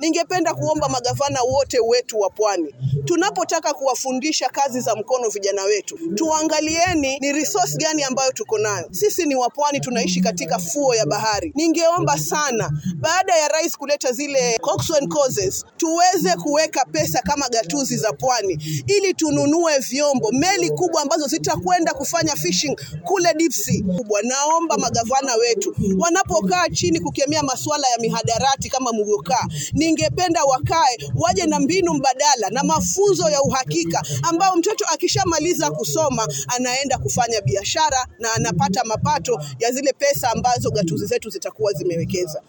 ningependa kuomba magavana wote wetu wa pwani, tunapotaka kuwafundisha kazi za mkono vijana wetu, tuangalieni ni resource gani ambayo tuko nayo. Sisi ni wapwani, tunaishi katika fuo ya bahari. Ningeomba sana baada ya rais kuleta zile Coxswain causes, tuweze kuweka pesa kama gatuzi za pwani, ili tununue vyombo, meli kubwa ambazo zitakwenda kufanya fishing kule deep sea kubwa. Naomba magavana wetu wanapokaa chini kukemea masuala ya mihadarati kama mlivyokaa, ningependa wakae waje na mbinu mbadala na mafunzo ya uhakika, ambao mtoto akishamaliza kusoma anaenda kufanya biashara na anapata mapato ya zile pesa ambazo gatuzi zetu zitakuwa zimewekeza.